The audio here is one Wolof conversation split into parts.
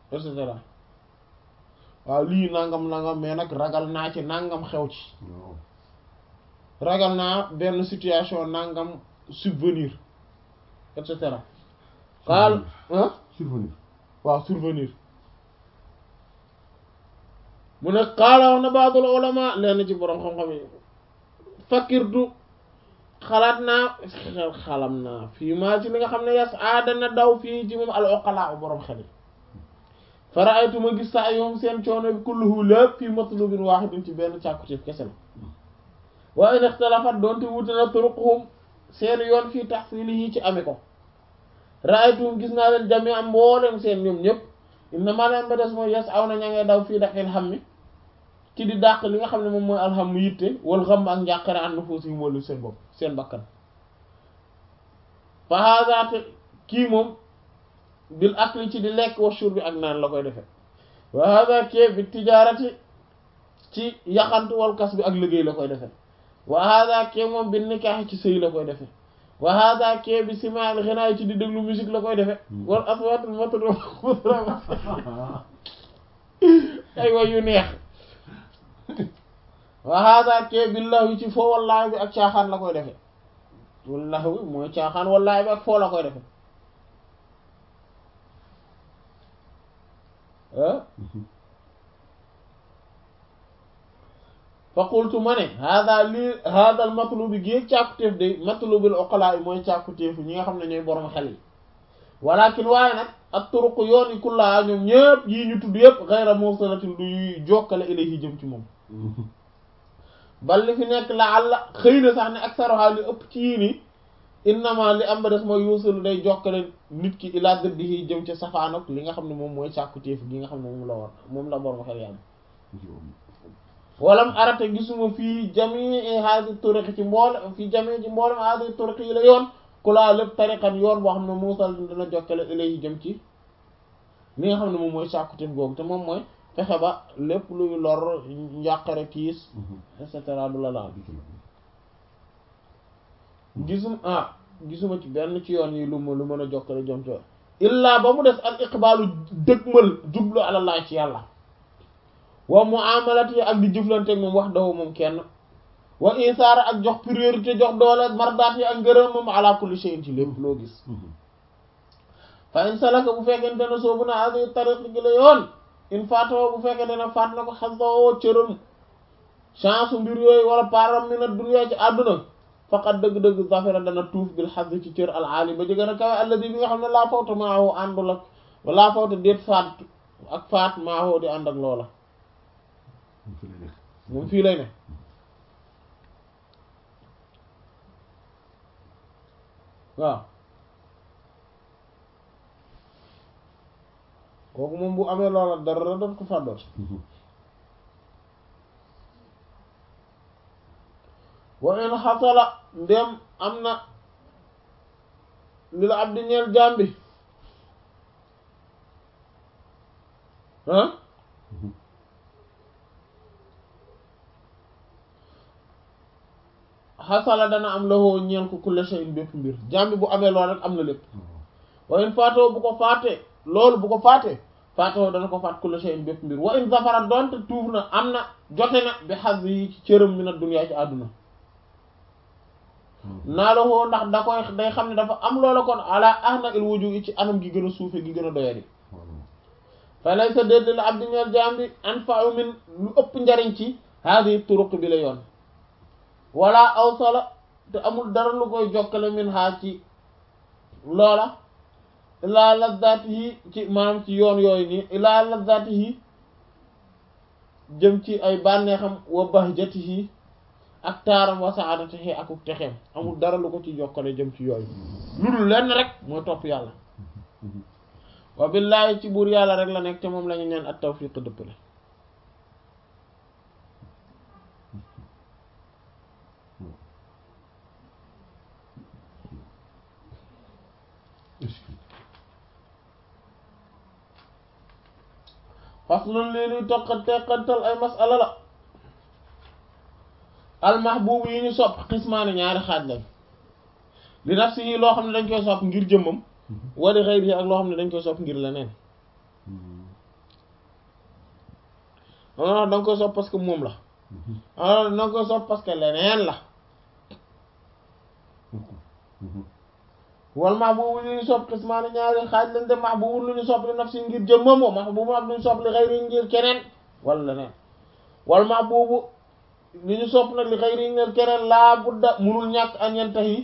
et cetera waaw lii nangam nangam mais nag ragal naa ci nangam xew ci waaw ragal naa benn situation nangam subvenir et cetera xaal ah survenir waaw survenir mu ne xaala wax na baadul ulama lenn ci borom xam-xam yi fakirtu xalaat naa xel xalam naa fii maa ci li nga xam ne yas aadana daw fii ci moom al uqala borom xel yi faraaytu ma gis saa yoom seen coono bi kulluhu lépp fii matlubin waahidin ci benn càkkutéef kese la wa in ixtalafat doonte wuute na turuquhum seen yoon fii tahsilihi ci ame ko raaytuhum gis naa leen jami am mboolem seen ñoom ñëpp inna maa leen ba des mooy yes aw na ña ngay daw fii daqil xam mi ci di dàq li nga xam ne moom mooy alxam yitte wal xam ak njàqare an nufusihim wala seen bopp seen bakkan fa hazaate kii moom bil akli ci di lekk wa shurbi ak naan la koy defe wa haza kee bi tijaarati ci yaxantu wal kas bi ak liggéey la koy defe wa haza kee moom bi nikaax ci sëy la koy defe wa hada kee bi simaal xinaay ci di déglu musique la koy defe wal aswaatul matru ay way yu neex wa hada kee billahi ci foo wallaahi bi ak caaxaan la koy defe wallaahi bi mooy caaxaan wallaahi bi ak foo la koy defe ah fa qultu ma ne hada lii hada al matlubi géeg càkkutéef de matlubil uqala yi mooy càkkutéefu ñi nga xam ne ñooy borom xel yi walakin waaye nag ak turuq yoon yi kullaa ñoom ñëpp yii ñu tudd yëpp ghayra mursalatin du yuy jokkale ilayhi jëm ci moom bal li fi nekk la àlla xëy na sax ne aksaruha li ëpp ci yii nii innama li am ba des mooy yuusalu day jokkale nit ki ila dëddihi jëm ca safaanok li nga xam ne moom mooy càkkutéef gi nga xam ne moom la war moom la borom xel yi am walam arata gisuma fii jamii haadi turiqi ci mboole fii jamii ci mboolem haadi turiqi yi la yoon ku laa lépp tariqan yoon boo xam ne muusal dina jokkale ilayhi jëm ci li nga xam ne moom mooy càkkutéef googu te moom mooy fexe ba lépp luy lor njàqare kiis et cetera du la laal gisum ah gisuma ci benn ci yoon yi lu ma lu mën a jokkale jëm ci illaa ba mu des al iqbaalu dëgmal jublu àlallah ci yàlla wa muamalati ak di jëflante moom wax dafa moom kenn wa isaara ak jox priorité jox doole ak mardaat yi ak ngërëm moom ala kulli shay'in ci lépp loo gis fa in salaka bu fekkente ne soobu na hadi tariq gi la yoon in faatoo bu fekkente ne faat na ko xasoo cëram chance mbir yooyu wala param mi na dunya ci àdduna faqat dëgg-dëgg zafira dana tuuf bil xas ci cër al aali ba jëgën a kawe alladi bi nga xam ne laa fawta maahu àndul ak laa fawta déet faat ak faat maahu di ànd ak loola moom fii lay ne waaw kooku moom bu amee loola dara doon ko fàddoon wa in xasala ndem am na li la abdi ñeel jàmbi ah xasala dana am lawoo ñeel ko kulla shay'in bépp mbir jàmbi bu amee lool rek am na lépp wa in faatoo bu ko faatee loolu bu ko faatee faatoo dana ko faat kulla shay'in bépp mbir wa in zafara doonte tuuf na am na jote na bi xas yi ci cëram mi na duniyaa ci àdduna naa la woo ndax da koy day xam ne dafa am loola kon ala ahna il wuju ci anam gi gën a suufe gi gën a doyadi fa lay sa dédd la abdi ñeel jàmbi anfa'u min lu ëpp njariñ ci hadi turuq bi la yoon wala aw solo te amul dara lu koy jokkale min haa ci loola ilaa lazatihi ci maanaam ci yoon yooyu nii ilaa lazatihi jëm ci ay bànneexam wa bahjatihi ak taaram wa saadatihi ak texeem amul dara lu ko ci jokkale jëm ci yooyu lu dul lenn rek mooy topp yàlla wa billaahi ci buur yàlla rek la nekk te moom la ñu ñaan at tawfiq dëppale faslun lii luy toqat teqantal ay masala la almahbubu yi ñu sopp xismaani ñaari xaaj lañ li nafsihi loo xam ne dañ koy sopp ngir jëmmam wali xayri ak loo xam ne dañ koy sopp ngir leneen ah da nga koy sopp parce que moom la ah da nga koy sopp parce que leneen la wal mahbubu lu ñu sopp xismaani ñaari xaaj lañ de mahbubu lu ñu sopp li nafsi ngir jëmmam wa mahbubu ak lu ñu sopp li xayri ngir keneen wala leneen wal mahbubu li ñu sopp nag li xayri ngir keneen laa budda munul ñàkk an yantahi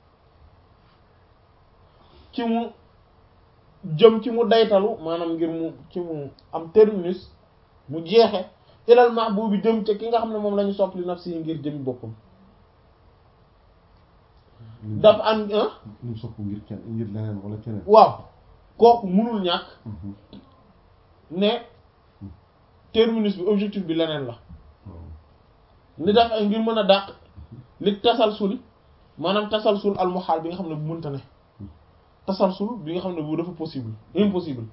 ci mu jëm ci mu daytalu maanaam ngir mu ci mu am terminus mu jeexe ilal mahbubi jëm ca ki nga xam ne moom la ñu sopp li nafsi ngir jëmi boppam daf an ñu sopp ngir kenn ngir leneen wala keneen waaw kooku munul ñàkk ne terminus bi objectif bi leneen la li daf ay ngir mën a dàq li tasalsul maanaam tasalsul almuhaal bi nga xam ne bu mënta ne tasalsul bi nga xam ne bu dafa possible impossible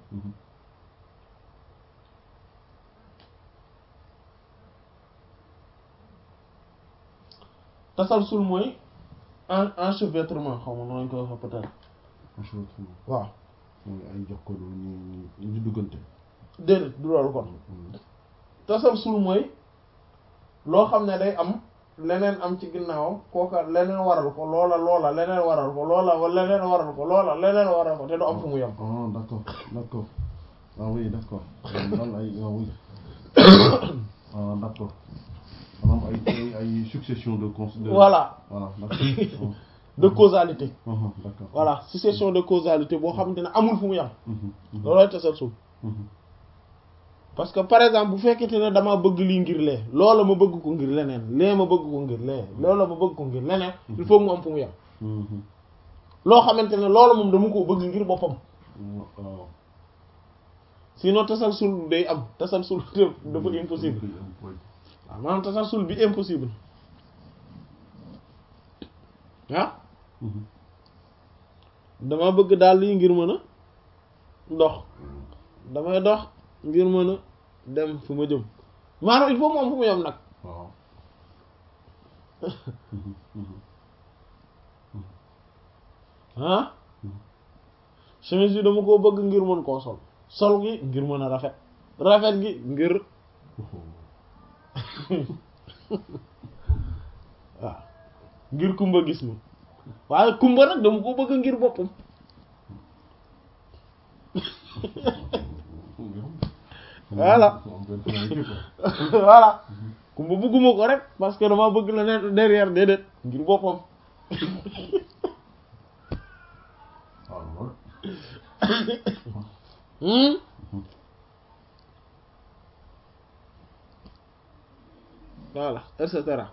tasalsul mooy en enchevêtrement xaw ma noonu lañ koy wax peut-être enchevêtrement waaw mooy ay jox ko ñu ñu ñu duggante déedéet du loolu kon tasalsul mooy loo xam ne day am leneen am ci ginnaawam kooka leneen waral ko loola loola leneen waral ko loola leneen waral ko loola leneen waral ko te du am fu mu yem ah d'accord d'accord ah oui d'accord loolu ay ah oui ah d'accord maanaam ay ay ay succession de cons de voilà voilà d'accord de causalité ah d'accord voilà succession de causalité boo xamante ne amul fu mu yem Mhm, mhm, loolooy tasalsul mhm. parce que par exemple bu fekkente ne dama bëgg lii ngir lee loola ma bëgg ko ngir leneen lee ma bëgg ko ngir lee loola ma bëgg ko ngir leneen il faut mu am fu mu yem Mhm. loo xamante ne loolu moom dama koo bëgg ngir boppam waaw sinon tasalsul day am tasalsul dafa impossible waaw maanaam tasalsul bi impossible ah Mhm. dama bëgg daal lii ngir mën a dox damay dox ngir mën a dem fu ma jëm maanaam il faut mu am fu mu yem nag waaw Mhm, mhm. ah chemise bi dama koo bëgg ngir mën koo sol sol gi ngir mën a rafet rafet gi ngir waaw ngir kumba gis ma waaye kumba nag dama ko bëgg ngir boppam Voilà. voilà kumba bëgguma ko rek parce que dama bëgg la ne derrière déedéet ngir boppam waaw loolu Hmm? voilà et cetera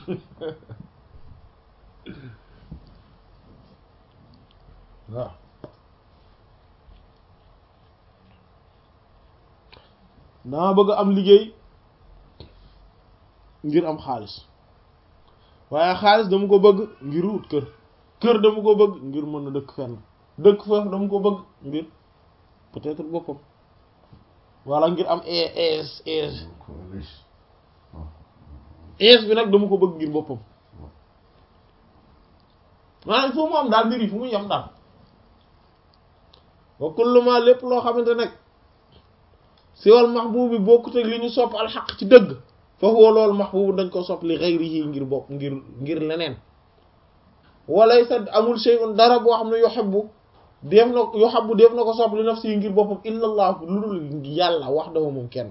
waaw dama bëgg am liggéey ngir am xaalis waaye xaalis dama ko bëgg ngir wut kër kër dama ko bëgg ngir mën a dëkk fenn dëkk foofu dama ko bëgg ngir peut-être boppam wala ngir am es es es bi nag dama ko bëgg ngir boppam maanaam fu mu am daal mbir yi fu mu yem daal wa kullu ma lépp loo xamante nag si wal mahbubi bokkut ak li ñu sopp alxaq ci dëgg fa huwa loolu mahbubu dañ ko sopp li ghayrihi ngir bopp ngir ngir leneen walaysa amul shay'un dara boo xam ne yuhibbu def na yuhibbu def na ko sopp li nafsi ngir boppam illa allah lu dul yàlla wahdahu moom kenn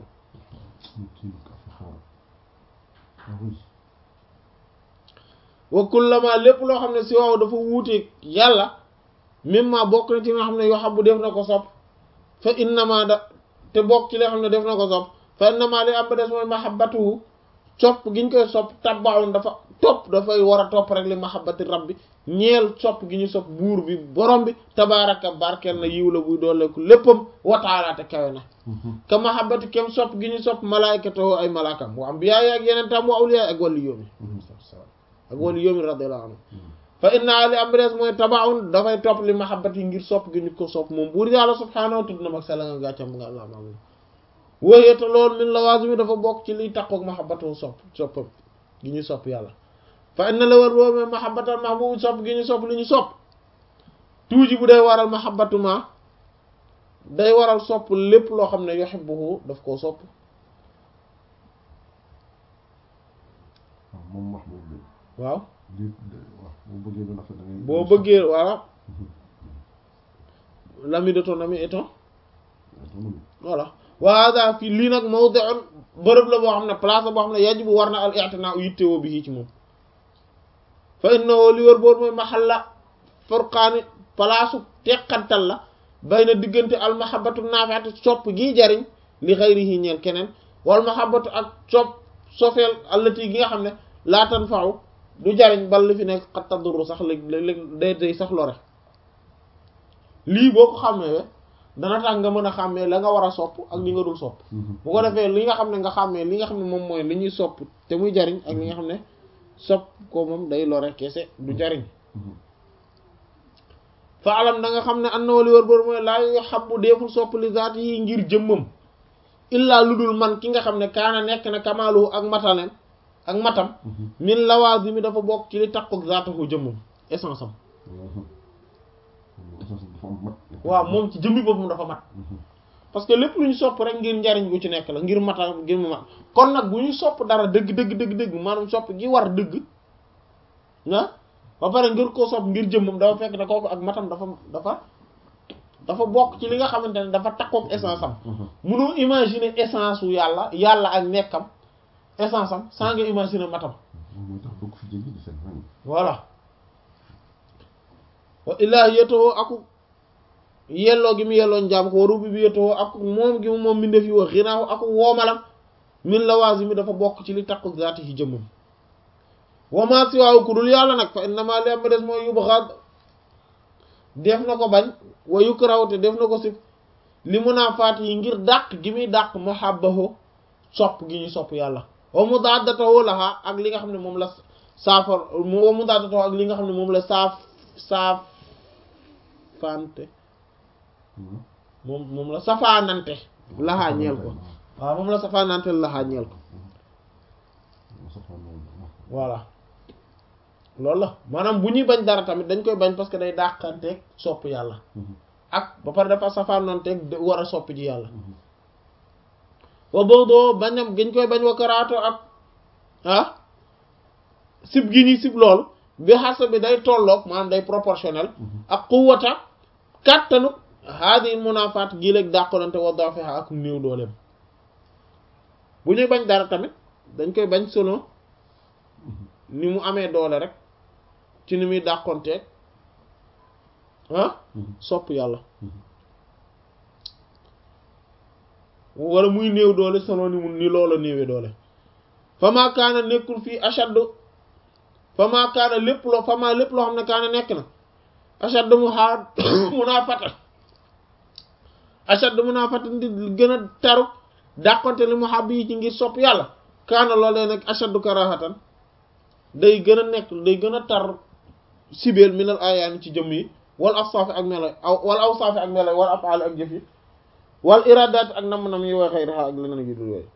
wa kullama lépp loo xam ne si waaw dafa wuuteeg yàlla mimma bokk na ci nga xam ne yuhibbu def na ko sopp fa innama da te bokk ci li xam ne def na ko sopp fa innama li am ba des mooy mahabbatuhu sopp gi ñu koy sopp tabbaawun dafa topp dafay war a topp rek li mahabbati rabbi ñeel sopp gi ñu sopp buur bi borom bi tabaaraka barkeel na yiw la buy dooleeku léppam wataalaate kawe na ka mahabbati kem sopp gi ñu sopp malaykatoo ay malaakam wa ambiyaa ak yeneen tam wa awliyaa ak wàllu yóomi ak wàllu yóomi radiyallahu anhu fa inna li am ba des mooy tabaawun dafay topp li mahabbati ngir sopp gi ñu ko sopp moom buur yàlla subhaanahu tudd na mag sela nga gàccam nga allah ma wóoyeete loolu min lawaazimi dafa bokk ci liy taqoog mahabbatu sopp soppam gi ñu sopp yàlla fa inna la war boobu mahabbatal mahbub sopp gi ñu sopp li ñu sopp tuuji bu day waral mahabbatu ma day waral sopp lépp loo xam ne yuhibbuhu daf koo sopp waaw di waaw boo bëggee lu rafet da ngay boo bëggee voilà l'ami de ton ami est ton voilà wa hada fii lii nag mawdi'un bërëb la boo xam ne place la boo xam ne yajibu war na al i'tinaa yittewoo bi ci moom fa innahu li wër boor mooy mahalla furqaani palaasu teqantal la bay na diggante al mahabbatu naafi'atu sopp gii jariñ li ghayrihi ñeel keneen wal mahabbatu ak sopp sofeel allati gi nga xam ne laa tanfa'u du jariñ bal li fi nekk qad tadurru sax léeg-léeg day day sax lore lii boo ko xàmmee dana tax nga mën a xàmmee la nga war a sopp ak li nga dul sopp bu ko defee li nga xam ne nga xàmmee li nga xam ne moom mooy li ñuy sopp te muy jariñ ak li nga xam ne sopp ko moom day lore kese du jariñ fa alam da nga xam ne an na wali wër bër mooy laa yu xabbu deeful sopp li zaat yi ngir jëmmam illaa lu dul man ki nga xam ne kaana nekk na kamaalu ak mataleen ak matam min lawaazimi dafa bokk ci li takkook zaatahu jëmmam essence am waaw moom ci jëmmi boppam dafa mat parce que lépp lu ñu sopp rek ngir njariñ gu ci nekk la ngir mata ngir mu mat kon nag bu ñu sopp dara dëgg dëgg dëgg dëgg maanaam sopp gi war dëgg ah ba pare ngir koo sopp ngir jëmmam dafa fekk ne kooku ak matam dafa dafa dafa bokk ci li nga xamante ne dafa takkook essence am munoo imaginer essence wu yàlla yàlla ak nekkam essence am sans nga imaginer matam moo tax bëgg fi jéggi di seen rang voilà wa ilaahiyatuhu aku yelloo gi mu yelloo njaam ko wa rububiyyatuhu aku moom gi mu moom mbindeef yi wa xinaahu aku woomalam min lawaazimi dafa bokk ci li takku zaati yi jëmmam wa ma siwaahu ku dul yàlla nag fa innama li am des mooy yubghad def na ko bañ wa yukrahu te def na ko si li munaafaat yi ngir dàq gi muy dàq muhabbahu sopp gi ñu sopp yàlla wa mudaadatahu laha ak li nga xam ne moom la saafar wa mudaadatahu ak li nga xam ne moom la saaf saaf fante moom moom la safaanante laxaa ñeel ko waaw moom la safaanante laxaa ñeel ko voilà loolu la maanaam bu ñuy bañ dara tamit dañ koy bañ parce que day dàqanteeg sopp yàlla ak ba pare dafa safaananteeg war a sopp ji yàlla wa boodoo bañam giñ koy bañ wa karaato ak ah sib gi ñuy sib loolu bi xasa bi day tolloog maanaam day proportionnel ak quwwata kàttanu haadi munaafaat gii léeg dàqolante wa dafiha ak néew dooleem bu ñuy bañ dara tamit dañ koy bañ selon ni mu amee doole rek ci ni muy dàqonteeg ah sopp yàlla wala muy néew doole selon ni mu ni loola néewee doole fama kaana nekkul fii ashaddu fama kaana lépp loo fama lépp loo xam ne kaana nekk na ashaddu mu xaar munaafata ashaddu munaafata di gën a taru dàqonte li mu xàbb yi ci ngir sopp yàlla kaana loolee nag ashaddu karahatan day gën a nekk day gën a tar sibeel minal ayaani ci jëmm yi wal awsaafi ak melo wal awsaafi ak melo wal afaali ak jëf yi wal iradaat ak nam-nam yi wa xayriha ak leneen yu dul yooyu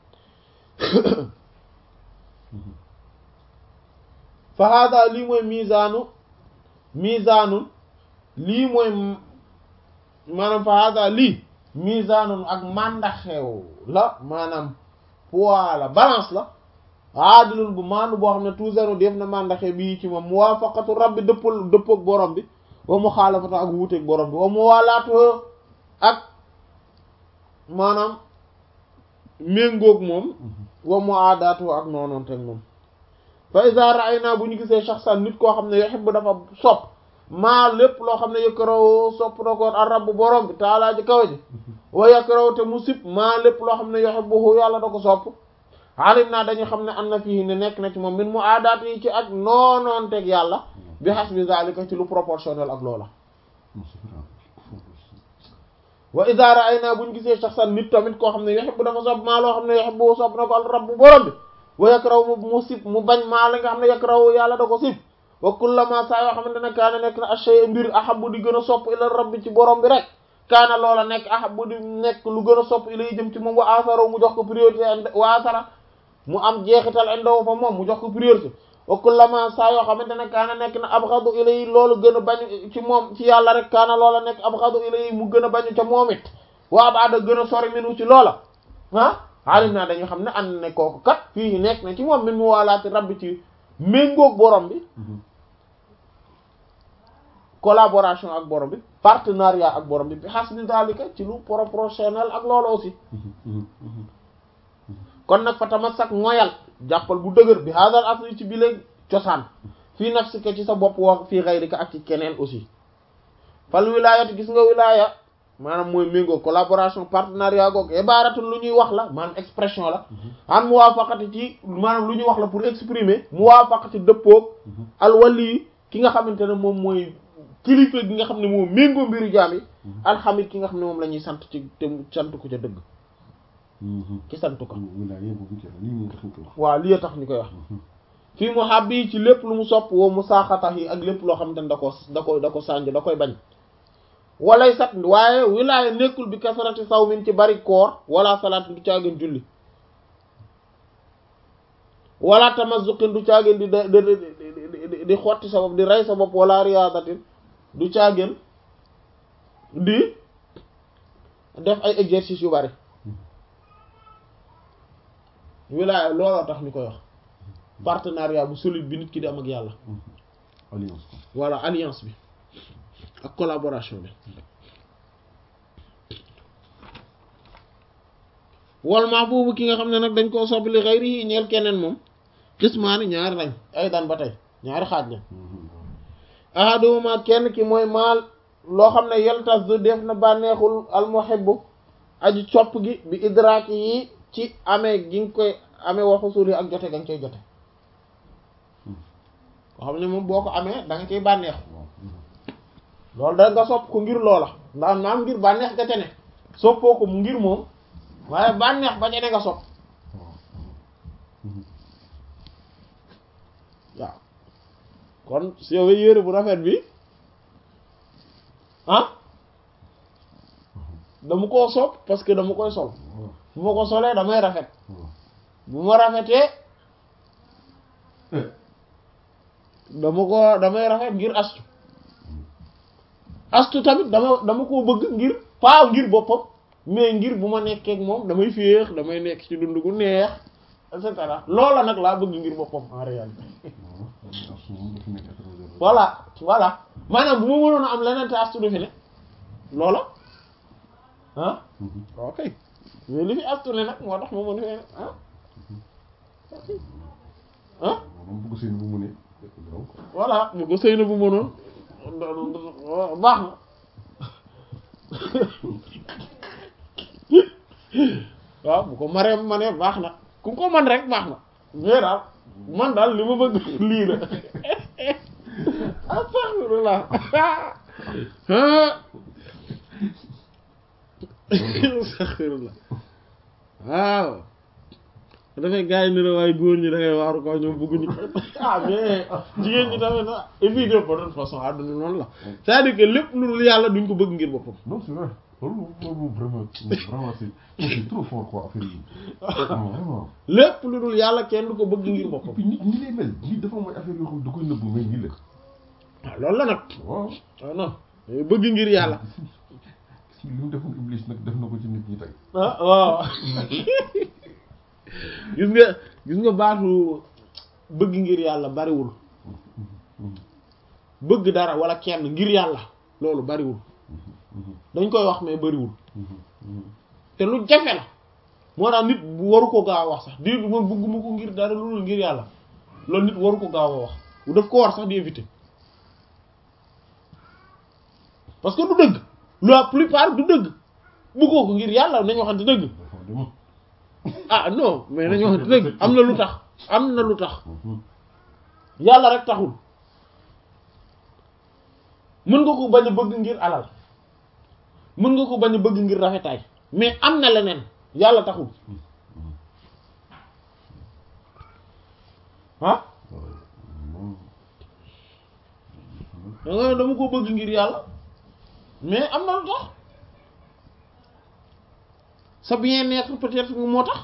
fa hada lii mooy misaanu misaanun lii mooy maanaam fa hada lii misaanun ak màndaxew la maanaam poids la balance la aadilul bu maandu boo xam ne toujours def na màndaxe bii ci moom muwaafaqatu rabbi dëppal dëppook borom bi wa muxaalafatu ak wuuteeg borom bi wa muwaalaatu ak maanaam méngoog moom wa muaadaatu ak noonoonteeg moom fa iza ra'ayna bu ñu gisee shaxsan nit koo xam ne yuhibbu dafa sopp maa lépp loo xam ne yakrahu sopp na ko ar rabb borom bi taalaa ji kaw ji wa yakrahu te mu sib maa lépp loo xam ne yuhibbuhu yàlla da ko sopp alim naa dañu xam ne am na fii ne nekk na ci moom min mu aadaat yi ci ak noonoonteeg yàlla bi hasbi zalika ci lu proportionnel ak loola wa iza ra'ayna buñ gisee shakhsan nit tamit koo xam ne yuhibbu dafa sopp maa loo xam ne yuhibbu sopp na ko al rabbu borom bi wa yakrahu mu sib mu bañ maa la nga xam ne yakrahu yàlla da ko sib wa kullama saa yoo xamante ne kaana nekk na ashay mbir ahabbu di gën a sopp ila rabbi ci borom bi rek kaana loola nekk ahabbu di nekk lu gën a sopp ilay jëm ci moom wa asaro mu jox ko priorité wa asara mu am jeexital indaw fa moom mu jox ko priorité wa kullama saa yoo xamante ne kaana nekk na abghadu ilay loolu gën a bañ ci moom ci yàlla rek kaana loola nekk abghadu ilay mu gën a bañu ca moom it wa abada gën a sori minu ci loola ah alim naa dañu xam ne ànd ne kooku kat fii nekk na ci moom min mu waalaati rabbi ci méngoog borom bi collaboration ak borom bi partenariat ak borom bi bi xas ni daalika ci lu proportionnel ak loolu aussi kon nag fa tamassak moyal jàppal bu dëgër bi hadal asli ci bi léegi cosaan fii nafsika ci sa bopp wax fii xayrika ak ci keneen aussi fal wilayat gis nga wilaya maanaam mooy méngoo collaboration partenariat goog ibaratun lu ñuy wax la maanaam expression la an muwaafaqati ci maanaam lu ñuy wax la pour exprimer muwaafaqati dëppoog al wali ki nga xamante ne moom mooy kilifa gi nga xam ne moom méngoo mbiru jaam yi alxamid ki nga xam ne moom la ñuy sant ci te sant ko ca dëgg ci sant ko waaw li tax ñu koy wax fii mu habbi ci lépp lu mu sopp woo mu saaxatax yi ak lépp loo xamante ne da ko da ko da ko sànj da koy bañ walay sat waaye wilaaya nekkul bi kasarati saw min ci bari koor wala salaat du caageen julli wala tamazuqin du caageen di di di xotti sa bopp di rey sa bopp wala riyaadatin du caageen di def ay exercice yu bari wilaaya looloo tax ñu koy wax partenariat bu solide bi nit ki di am ak yàlla alliance voilà alliance bi ak collaboration bi wal mahbubu ki nga xam ne nag dañ koo sopp li xayri ñeel keneen moom xismaani ñaari lañ ay daan ba tey ñaari xaaj lañ ahaduma kenn ki mooy maal loo xam ne yeltas du def na bànneexul almuhibbu aji copp gi bi idraaki yi ci amee gi nga koy amee waxu suul yi ak jote ga nga koy jote koo xam ne moom boo ko amee da nga koy bànneexu loolu da nga sopp ko ngir loola ndax naam ngir bànneex ga ca ne soppoo ko mu ngir moom waaye bànneex ba ca ne nga sopp waaw kon si yow yére bu rafet bi ah dama koo sopp parce que dama koy sol bu ma ko solee damay rafet bu ma rafetee dama ko damay rafet ngir astu astu tamit dama dama koo bëgg ngir pas ngir boppam mais ngir bu ma nekkee ak moom damay féex damay nekk ci dund gu neex et cetera loola nag laa bëgg ngir boppam en réalité voilà voilà maanaam bu ma mënoon a am leneen te astu du fi ne loola ah ok mais li fi astu ne nag moo tax ma mën fee ah ah voilà bu ko sëy na bu mënoon baax na waaw bu ko maree ma ne baax na ku ko man rek baax na mais daal man daal li ma bëgg lii la astaghfirullah astaghfirullah waaw dafay gars yi ni la waaye góor ñi da ngay waaru ko ñoom bëgguñu ah mais jigéen ñi tamit na évidemment de toute façon àdduna noonu la c'est-à-dire que lépp lu dul yàlla duñ ko bëgg ngir boppam non c'est vrai loolu loolu vraiment vraiment c'est c'est trop fort quoi affaire yi vraiment lépp lu dul yàlla kenn du ko bëgg ngir et boppam puis nit ñi lay mel nit dafa mooy affaire yoo xam da koy nëbb mais nii la waaw loolu la nag waaw ah non bëgg ngir yàlla si li mu defoon iblis nag def na ko ci nit ñi tey ah waaw gis nga gis nga baatu bëgg ngir yàlla bariwul bëgg dara wala kenn ngir yàlla loolu bariwul dañ koy wax mais bariwul te lu jafe la moo tax nit bu waru ko gaaw a wax sax di man bëgguma ko ngir dara loolu ngir yàlla loolu nit waru ko gaaw a wax daf ko war sax di éviter parce que du dëgg la plupart du dëgg bëggoo ko ngir yàlla nañ waxante dëgg dafa dem ah non mais nañ waxante dëgg am na lu tax am na lu tax yàlla rek taxul mën nga ko bañ a bëgg ngir alal mën nga ko bañ a bëgg ngir rafetaay mais am na leneen yàlla taxul ah da nga ne dama ko bëgg ngir yàlla mais am na lu tax sa bien-être peut-être moo tax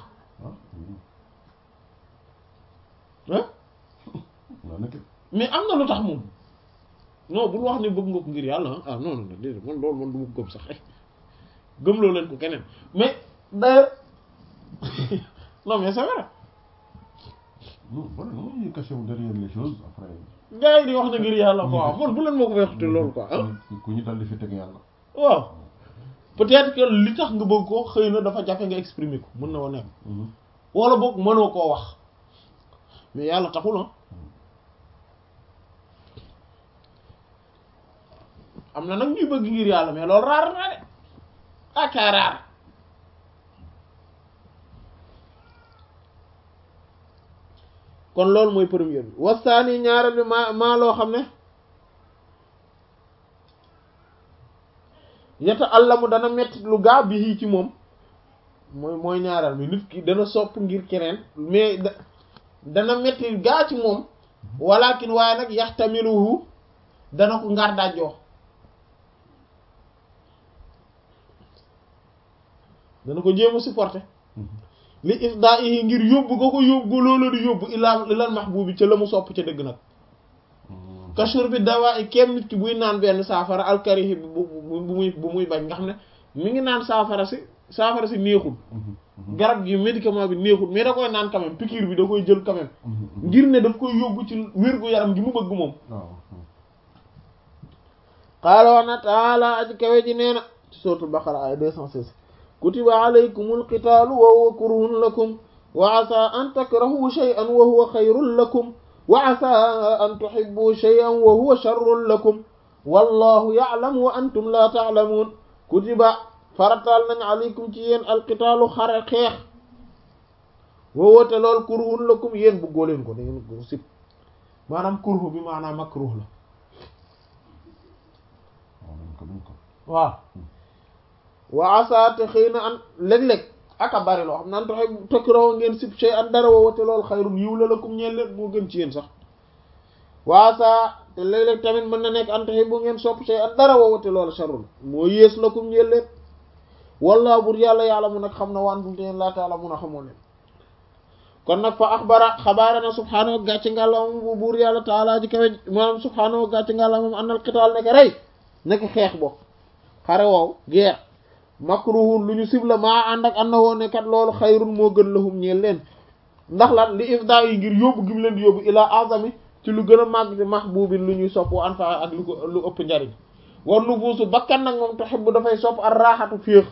ah waaw nag mais am na lu tax moom non bul wax ne bëgg nga ko ngir yàlla ah ah non non déedéet man loolu man du ma ko gëm sax gëm loo leen ko keneen mais d'ailleurs non mais c'est vrai non voilà non ñu caché wu derrière les choses après. gars yi di wax na ngir yàlla quoi man bu leen moo ko waxte loolu quoi ah ku ku ñu dal di fi teg yàlla. waaw peut-être que li tax nga bëgg ko xëy na dafa jafe nga exprimer ko mën na wa nekk wala boog mënoo koo wax mais yàlla taxul ah am na nag ñuy bëgg ngir yàlla mais loolu raar na de aka raar kon loolu mooy premier bi wasaani ñaareel bi maa maa loo xam ne yeta allamu dana metti lu gaa bi ci moom mooy mooy ñaareel bi nit ki dana sopp ngir keneen mais da dana metti gaa ci moom walakin waaye nag yaxtamiluhu dana ko ngar dajjoo dana ko jéem a supporter li ifda yi ngir yóbbu nga ko yóbbu loola di yóbbu ilaa ilal mahbubi ca la mu sopp ca dëgg nag kashur bi dawaa i kem nit ki buy naan benn saafara alkarihi bu bu bu muy bu muy bañ nga xam ne mi ngi naan saafara si saafara si neexul garab gi médicament bi neexul mais da koy naan quand même piqûre bi da koy jël quand même ngir ne daf koy yóbbu ci wér-gu-yaram gi mu bëgg moom waaw. qaala wax na taala aji kawe ji nee na ci suratul baqara ay 216 kutiba alaykumul qitaalu wa huwa kurhun lakum wa asa an takrahu shay'an wa huwa khayrun lakum wa asa an tuhibbu shay'an wa huwa sharrun lakum wallahu ya'lamu wa antum la ta'lamun kutiba farataal nañ alaykum ci yéen alqitaalu xare xeex wa huwa te lool kurhun lakum yéen bëggoo leen ko da ngeen ko sib maanaam kurhu bi maanaam makruh la waaw dañ ko dañ ko. waaw wa asa te xëy na an léeg-léeg aka bari loo xam naan taxe takrahu ngeen sib shay an dara woote loolu xayrun yiw la lakum ñeel leen moo gën ci yéen sax wa asa te léeg-léeg tamit mën na nekk an taxe bu ngeen sopp shay an dara woote loolu sharrun moo yées lakum ñeel leen wallaahu bur yàlla yàlla mun nag xam na waan tum te yeen laa taala mun a xamoo leen kon nag fa axbara xabaara na subhaanahu gàcce ngàlla moom bu buur yàlla taala ji kawe maanaam subhaanahu gàcce ngàlla moom annal qitaal nekk rey nekk xeex bokk xare woow geer makruhun lu ñu sibla maa ànd ak anna woo ne kat loolu xayrun moo gën lahum ñeel leen ndax lan li ifda yi ngir yóbbu gi mu leen di yóbbu ilaa azami ci lu gën a màgg ci mahbubin lu ñuy sopp wa anfa ak lu ko lu ëpp njariñ war nu buusu bakkan nag moom tuhibbu dafay sopp ar raaxatu féex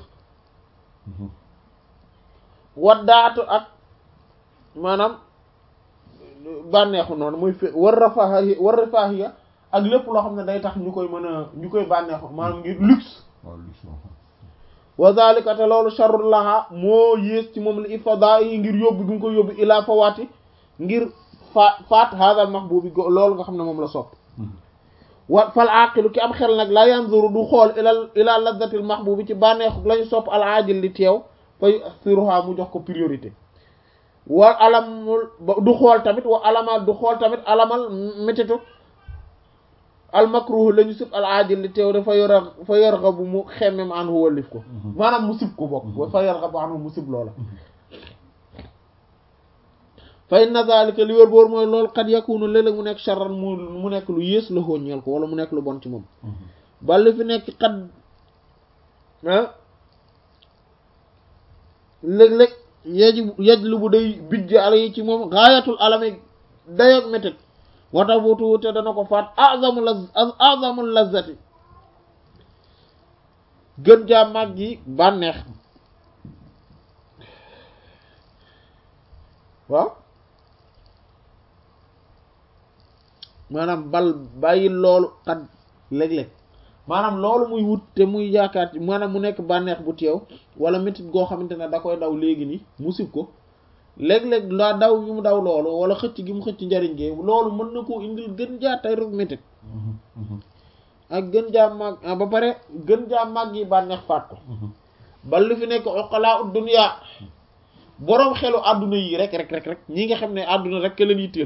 waddaatu ak maanaam bànneexu noonu muy fé war rafaahi war rafaahiya ak lépp loo xam ne day tax ñu koy mën a ñu koy bànneexu maanaam ngir luxe waaw lu si wax. wa zalika te loolu sharrul laha moo yées ci moom li ifada yi ngir yóbbu gi nga ko yóbbu ilaa fawaati ngir fa faat hadal mahbubi go loolu nga xam ne moom la sopp wa fal aqilu ki am xel nag la yanzuru du xool ilal ila ladzatil mahbubi ci bànneexu lañu sopp al ajil li teew fa yu'thiruha mu jox ko priorité wa alamul du xool tamit wa alamal du xool tamit alamal métitu al makruh la ñu sib al ajil li teew dafa yor fa yarghabu mu xemmem anhu wallif ko maanaam mu sib ko bokk fa yarghabu anhu mu sib loola fa inna zalika li wér boor mooy loolu qad yakunu léeg-léeg mu nekk sharran mu mu nekk lu yées la xooñeel ko wala mu nekk lu bon ci moom balli fi nekk xat ah léeg-léeg yeji yejlu bu day bijj ala yi ci moom gaayatul alami dayoog métet wata buutu wute dana ko faat azamu la azamul lazati gën jaa mag yi bànneex waaw maanaam bal bàyyi loolu xat léeg-léeg maanaam loolu muy wut te muy yaakaar ci maanaam mu nekk bànneex bu teew wala métit goo xamante ne da koy daw léegi nii mu sib ko léeg-léeg daa daw gi mu daw loolu wala xëcc gi mu xëcc njariñ gee loolu mën na koo indil gën jaa tay rek métit ak gën jaa màgg ah ba pare gën jaa màgg yi bànneex faat ko bal li fi nekk uqalaa ud dunya boroom xelu àdduna yi rek rek rek rek ñi nga xam ne àdduna rek ka leen yitteel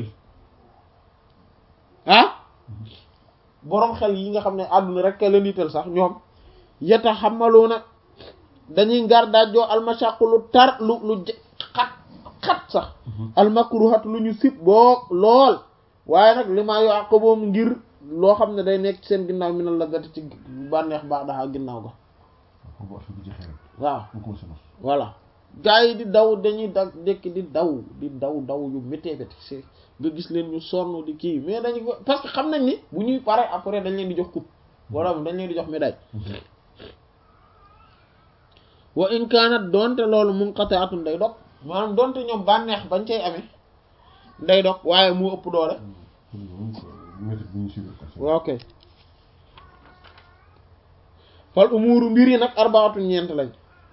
ah boroom xel yi nga xam ne àdduna rek ka leen yitteel sax ñoom yeta xamaluuna dañuy ngar daajoo almashaqu lu tar lu lu xat xat sax almakruhat lu ñu sib boo lool waaye nag li maa yoo àqaboom ngir loo xam ne day nekk ci seen ginnaaw mi na la gati ci bànneex baax daxa ginnaaw ga bu affaire bi jeexee rek waaw mu commencé nos voilà gaa yi di daw dañuy da dekk di daw di daw daw yu méttee métti nga gis leen ñu sonn di kii mais dañu ko parce que xam nañ ni bu ñuy pare après dañ leen di jox coupe wala dañ leen di jox médaille wa in kaanat doonte loolu munqati'atun day dog maanaam doonte ñoom bànneex bañ cay amee day dog waaye mu ëpp doole méthode bi ñu suivre quoi. ok fal umuru mbir yi nag arbaatu ñeent lañ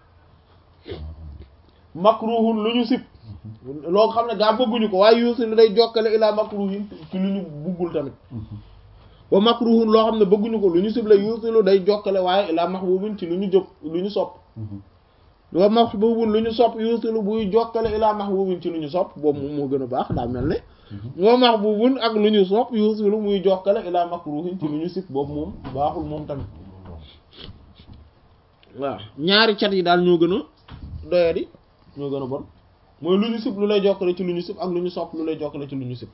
makruhun lu ñu sib loo xam ne gaa bëgguñu ko waaye yuusi lu day jokkale ilaa makruhin ci lu ñu buggul tamit wa makruhun loo xam ne bëgguñu ko lu ñu sib la yuusi lu day jokkale waaye ilaa mahbubin ci lu ñu jóg lu ñu sopp wa mahbubun lu ñu sopp yuusi lu buy jokkale ilaa mahbubin ci lu ñu sopp boobu moom moo gën a baax daa mel ne wa mahbubun ak lu ñu sopp yuusi lu muy jokkale ilaa makruhin ci lu ñu sib boobu moom baaxul moom tamit waaw ñaari cat yi daal ñoo gën a doyadi ñoo gën a bon mooy lu ñu sib lu lay jokkale ci lu ñu sib ak lu ñu sopp lu lay jokkale ci lu ñu sib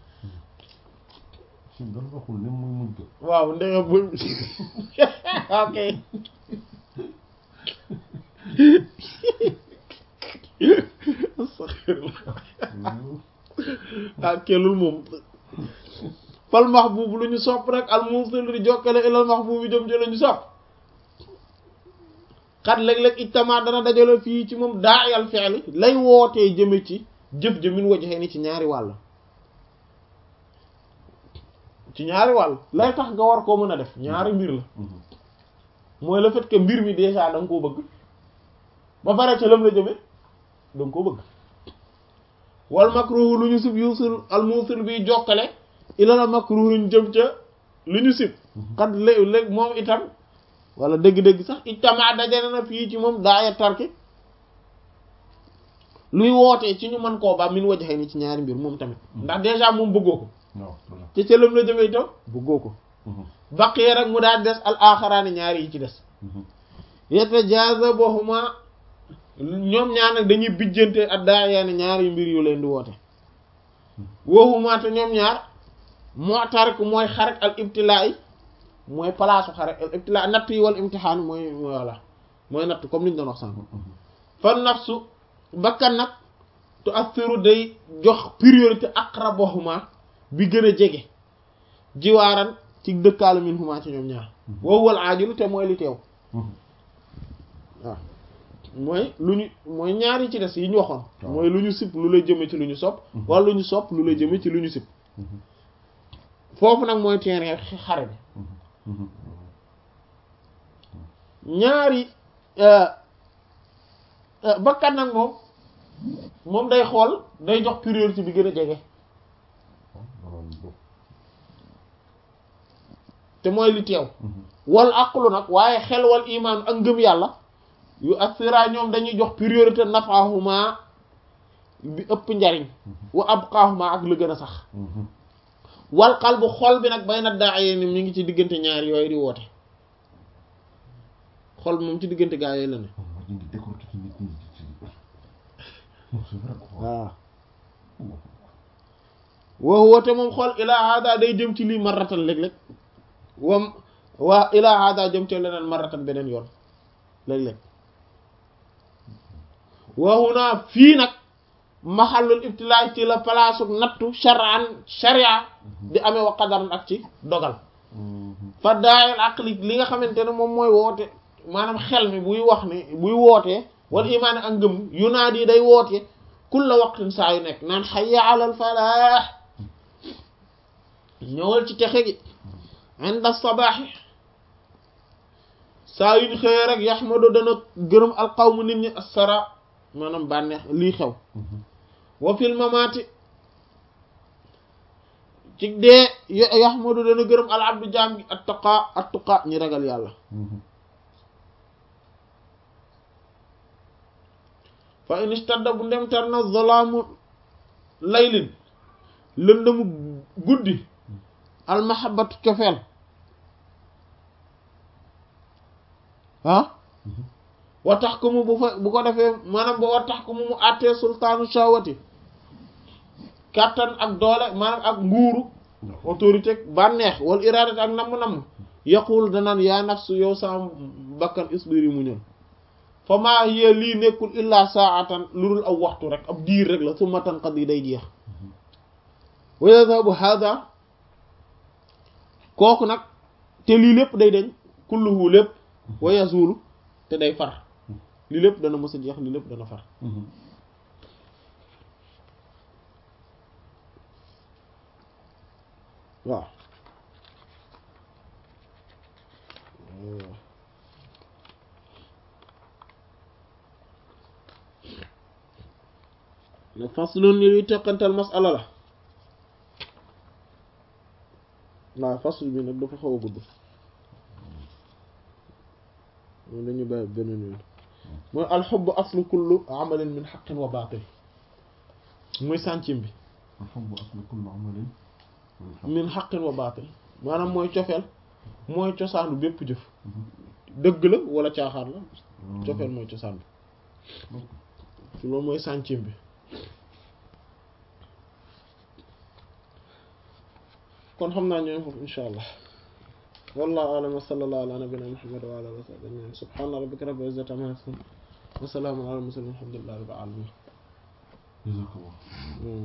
si dara waxul ne muy mujj ko. waaw ndege bu ok ah kelul moom fal mahbub lu ñu sopp rek al musil di jokkale ilal mahbub bi jëm ci la ñu sopp xat léeg-léeg ijtama dana dajale fii ci moom daayal fi'li lay wootee jëme ci jëf jëmin wajaxee ni ci ñaari wàll ci ñaari wàll lay tax nga war koo mën a def ñaari mbir la mooy le fait que mbir mi déjà da nga koo bëgg ba pare ca lam la jëme da nga koo bëgg wal makruhu lu ñu sib yusul al musil bi jokkale ila la makruhin jëm ca lu ñu sib xat léeg-léeg moom itam wala dëgg-dëgg sax ijtama dajale na fii ci moom daaya tarki luy wootee ci ñu mën koo ba min wajaxee ni ci ñaari mbir moom tamit ndax déjà moom bëggoo ko non voilà. ci ca lam la jëme itam bëggoo ko baqee rek mu daal des al axaraani ñaari yi ci des yatajazabuhuma ñoom ñaar nag dañuy bijjante ak daayaani ñaari mbir yu leen di woote woohuma te ñoom ñaar moo tarik mooy xaret al ibtilaa yi mooy palaasu xaret al ibtilaa natt yi wal imtixaan mooy voilà mooy natt comme niñ doon wax sànq fa nafsu bakkan nag tu assiru day jox priorité aqrabuhuma bi gën a jege jiwaaran ci dëkkaalu min huma ci ñoom ñaar woowal aajilu te mooy li teew waaw mooy lu ñu mooy ñaari ci des yi ñu waxoon waaw. mooy lu ñu sib lu lay jëme ci lu ñu sopp wala lu ñu sopp lu lay jëme ci lu ñu sib foofu nag mooy terrain xare bi ñaari bakkan nag moom moom day xool day jox priorité bi gën a jege te mooy li teew wal aqlu nag waaye xel wal imaan ak ngëm yàlla yu assira ñoom dañuy jox priorité nafahuma bi ëpp njariñ wa abqahuma ak lu gën a sax wal qalbu xol bi nag bay na daaye ni mi ngi ci diggante ñaar yooyu di woote xol bi moom ci diggante gaa yooyu la ne waaw woo woote moom xol ilaa hada day jëm ci lii marratan léeg-léeg wam waa ilaa hada jëm ci leneen marratan beneen yoon léeg-léeg waxu naa fii nag maxallul ibtilaay ci la palaasu nattu shar'an sharia di amee wa qadaran ak ci dogal fa daayal aqli li nga xamante ne moom mooy woote maanaam xel mi buy wax ne buy wootee wal imaani ak ngëm yunaadi day woote kulla waqtin saa yu nekk naan hayya alal falaax ñëwal ci texe gi inda sabaaxi saa yuñ xëyee rek yaxmadu dana gërëm alqawmu nit ñi assara maanaam bànneex lii xew wa fil mamaati ci dee yaxmadu dana gërëm al abdu jaam gi attaqa attuqa ñi ragal yàlla fa in istadda bu ndem tar na zolaamu laylin lëndëmu guddi almahabatu cofeel ah wa tax ko mu bu fa bu ko defee maanaam ba wa tax ko mu mu àttee sultaanu shawati kàttan ak doole maanaam ak nguuru autorité bànneex wala iradat ak namm-namm yaqul danaan yaa nafsu yow sa bakkan isbiri mu ñëw fa maa hiya lii nekkul illaa saatan lu dul aw waxtu rek ab diir rek la summa tanqadi day jeex wa yadhabu hada kooku nag te lii lépp day deñ kulluhu lépp wa yazulu te day far lii lépp dana mës a jeex lii lépp dana far waaw le faslun ni luy teqantal masala la waaw fasl bi nag dafa xaw a gudd moom dañuy bàyyi beneen yoon mooy alxubb aslu kullu amalin min xaqin wa baatil muy sàncim bi alxubb aslu kullu amalin min xaqin wa baatil maanaam mooy cofeel mooy cosaanu bépp jëf dëgg la wala caaxaar la cofeel mooy cosaan bi loolu mooy sàncim bi kon xam naa ñooy foofu insha allah wallahu a'lam wa sallallahu ala nabiyyina muhammad wa ala alihi wa sahbihi ajma'in subhana rabbika rabbil izzati amma yasifun wa salamun ala al mursalin walhamdulillahi rabbil alamin jazakallah